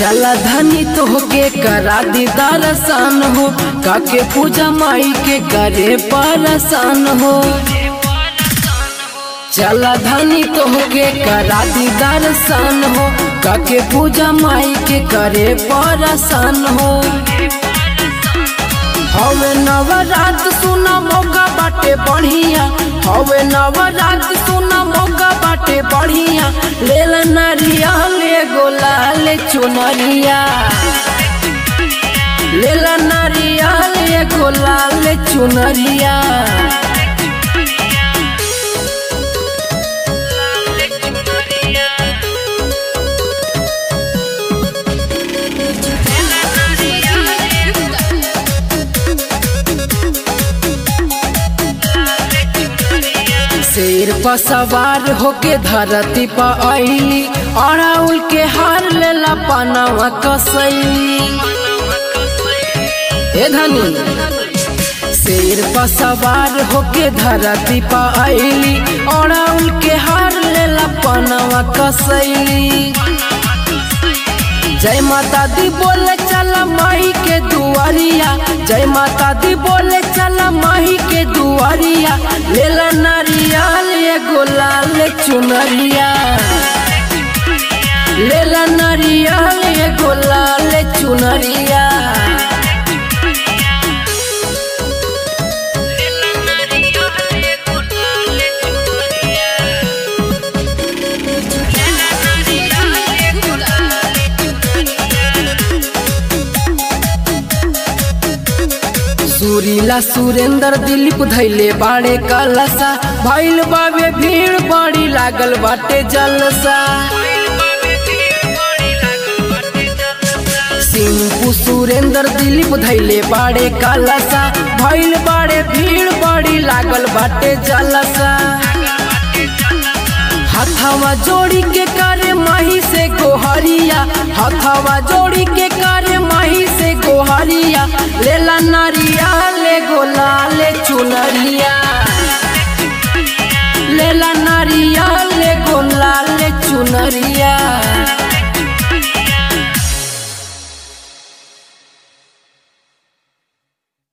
चला धनी तोहके करा दी दर्शन हो काके पूजा माई के करे परसान हो चला धनी तोहके करा दी दर्शन हो काके पूजा माई के करे परसान हो हवे नवरात सुना मौका बाटे बढ़िया हवे नवरात सुना मौका बाटे बढ़िया लेल नरिया ले गोला ले चुनरिया लेल नरिया ले गोला ले चुनरिया शेर पर सवार होके धरती पर अली अड़ाउल के हार लेला पनावा कसैली ए धनी शेर पर सवार होके धरती पर अली अड़ाउल के हार लेला पनावा कसैली जय माता दी बोले चला माही के दुआरिया जय माता दी बोले चला माही के दुआरिया लेला नारिया ले गोलाल चुनरिया लेला नारिया ले गोलाल चुनरिया सुरीला सुरेंद्र दिलीप धैले बाड़े कलसा भैल बाबे भीड़ बड़ी लागल बाटे जलसा सिंपू सुरेंद्र दिलीप धैले बाड़े कलसा भैल बाड़े भीड़ बड़ी लागल बाटे जलसा हथवा जोड़ी के करे माही से गोहरिया हथवा जोड़ी के करे माही से गोहरिया लेला नारिया ले गोला ले चुनरिया लेला नारिया ले गोला ले चुनरिया